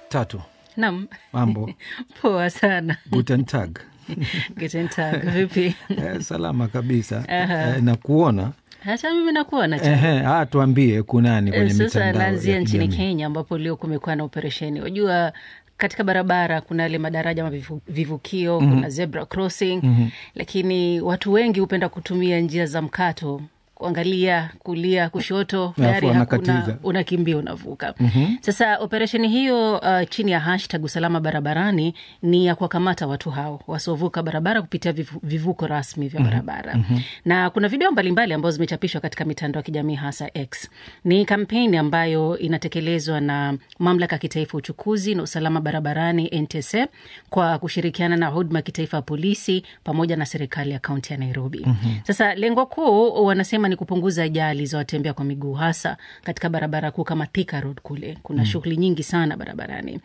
Tatu, Nam, mambo poa sana. guten tag. Guten Tag, vipi? Eh, salama kabisa Aha. eh, na kuona Hata mimi nakuona cha Ehe, ah, tuambie kunani kwenye Eh, sasa mitandao naanzia ya nchini kijamii. Kenya ambapo leo kumekuwa na operesheni. Wajua katika barabara kuna yale madaraja ama vivu- vivukio kuna zebra crossing lakini watu wengi hupenda kutumia njia za mkato kuangalia kulia kushoto Alafu gari hakuna wanakatiza. unakimbia unavuka sasa operesheni hiyo uh, chini ya hashtag usalama barabarani ni ya kuwakamata watu hao wasiovuka barabara kupitia vivu, vivuko rasmi vya barabara na kuna video mbalimbali ambazo zimechapishwa katika mitandao ya kijamii hasa X. Ni kampeni ambayo inatekelezwa na mamlaka ya kitaifa ya uchukuzi na usalama barabarani NTSA kwa kushirikiana na huduma ya kitaifa ya polisi pamoja na serikali ya kaunti ya Nairobi. Sasa lengo kuu wanasema ni kupunguza ajali za watembea kwa miguu hasa katika barabara kuu kama Thika Road kule. Kuna shughuli nyingi sana barabarani,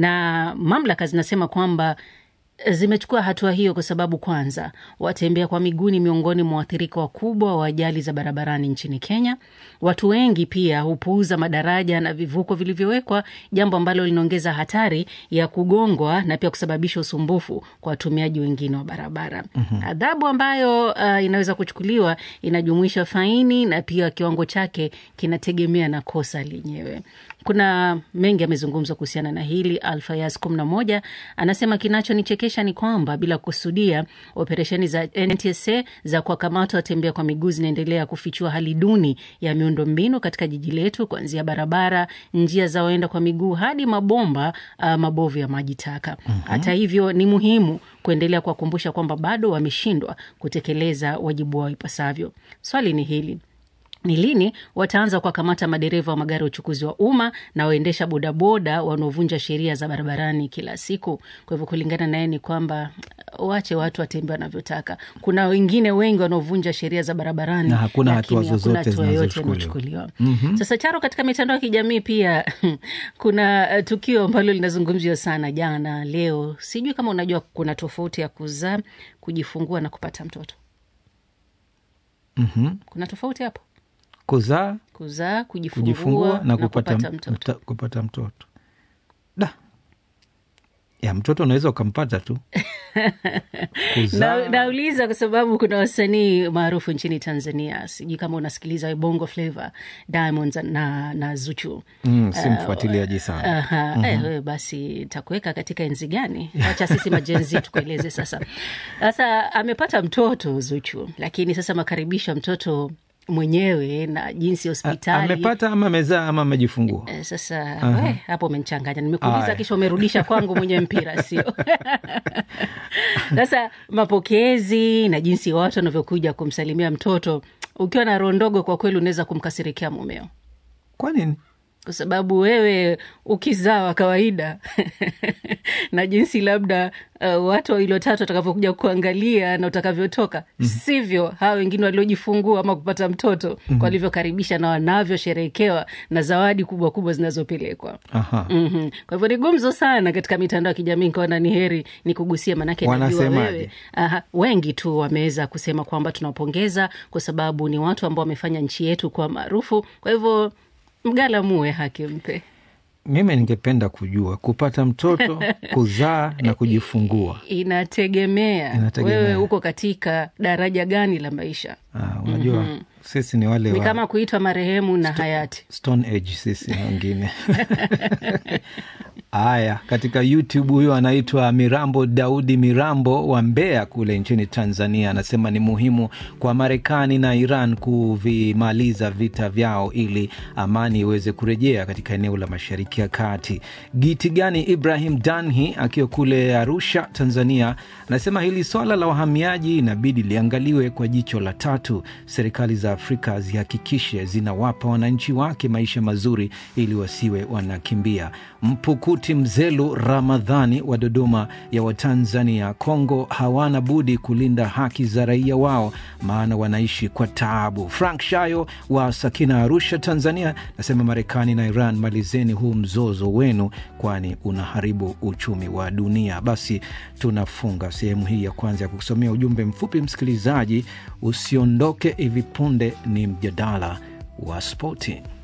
na mamlaka zinasema kwamba zimechukua hatua hiyo kwa sababu kwanza, watembea kwa miguu ni miongoni mwa waathirika wakubwa wa ajali za barabarani nchini Kenya. Watu wengi pia hupuuza madaraja na vivuko vilivyowekwa, jambo ambalo linaongeza hatari ya kugongwa na pia kusababisha usumbufu kwa watumiaji wengine wa barabara. Adhabu ambayo uh, inaweza kuchukuliwa inajumuisha faini na pia kiwango chake kinategemea na kosa lenyewe. Kuna mengi yamezungumzwa kuhusiana na hili. Alfayas kumi na moja anasema kinachonichekesha ni kwamba bila kusudia, operesheni za NTSA za kuwakamata watembea kwa miguu zinaendelea kufichua hali duni ya miundo mbinu katika jiji letu, kuanzia barabara, njia za waenda kwa miguu hadi mabomba uh, mabovu ya maji taka. Hata hivyo, ni muhimu kuendelea kuwakumbusha kwamba bado wameshindwa kutekeleza wajibu wao ipasavyo. Swali ni hili ni lini wataanza kuwakamata madereva wa magari ya uchukuzi wa umma na waendesha bodaboda wanaovunja sheria za barabarani kila siku? Kwa hivyo kulingana naye ni kwamba wache watu watembee wanavyotaka. Kuna wengine wengi wanaovunja sheria za barabarani Na hakuna lakini hatua hakuna zozote hatua yoyote zinazochukuliwa. inayochukuliwa. Sasa Charo, katika mitandao ya kijamii pia kuna eh, tukio ambalo linazungumziwa sana jana, leo. Sijui kama unajua kuna tofauti ya kuzaa, kujifungua na kupata mtoto. Mhm. Kuna tofauti hapo? kuzaa Kuzaa, kujifungua, kujifungua na kupata, kupata mtoto. mta- kupata mtoto da ya mtoto unaweza ukampata tu kuzaa Na, nauliza kwa sababu kuna wasanii maarufu nchini Tanzania, sijui kama unasikiliza Bongo Flava, Diamonds na, na Zuchu. mm, si mfuatiliaji sana Aha, eh, wewe basi takuweka katika enzi gani? Wacha sisi majenzi tukueleze sasa. Sasa amepata mtoto Zuchu, lakini sasa makaribisho ya mtoto mwenyewe na jinsi hospitali amepata ama amezaa ama amejifungua Eh, Sasa we, hapo umenichanganya, nimekuuliza Aya. kisha umerudisha kwangu mwenye mpira, sio? Sasa mapokezi na jinsi watu wanavyokuja kumsalimia mtoto, ukiwa na roho ndogo, kwa kweli unaweza kumkasirikia mumeo kwa nini kwa sababu wewe ukizaa wa kawaida na jinsi labda uh, watu wawili watatu watakavyokuja kuangalia na utakavyotoka sivyo hawa wengine waliojifungua ama kupata mtoto walivyokaribisha na wanavyosherehekewa na zawadi kubwa kubwa zinazopelekwa. Aha. Mhm. Kwa hivyo ni gumzo sana katika mitandao ya kijamii, nikaona ni heri ni kugusia, manake najua Wanasemaje? wewe Aha, wengi tu wameweza kusema kwamba tunawapongeza kwa sababu ni watu ambao wamefanya nchi yetu kuwa maarufu. Kwa hivyo mgala muwe haki mpe. mimi ningependa kujua kupata mtoto kuzaa na kujifungua Inategemea, Inategemea. wewe uko katika daraja gani la maisha. ah, unajua sisi ni wale Ni wa kama kuitwa marehemu na hayati. stone age sisi wengine haya katika youtube huyo anaitwa mirambo daudi mirambo wa mbeya kule nchini tanzania anasema ni muhimu kwa marekani na iran kuvimaliza vita vyao ili amani iweze kurejea katika eneo la mashariki ya kati giti gani ibrahim danhi akiwa kule arusha tanzania anasema hili swala la wahamiaji inabidi liangaliwe kwa jicho la tatu serikali za afrika zihakikishe zinawapa wananchi wake maisha mazuri ili wasiwe wanakimbia mpukuti mzelu ramadhani wa dodoma ya watanzania kongo hawana budi kulinda haki za raia wao maana wanaishi kwa taabu frank shayo wa sakina arusha tanzania nasema marekani na iran malizeni huu mzozo wenu kwani unaharibu uchumi wa dunia basi tunafunga sehemu hii ya kwanza ya kukusomea ujumbe mfupi msikilizaji usiondoke hivi punde ni mjadala wa spoti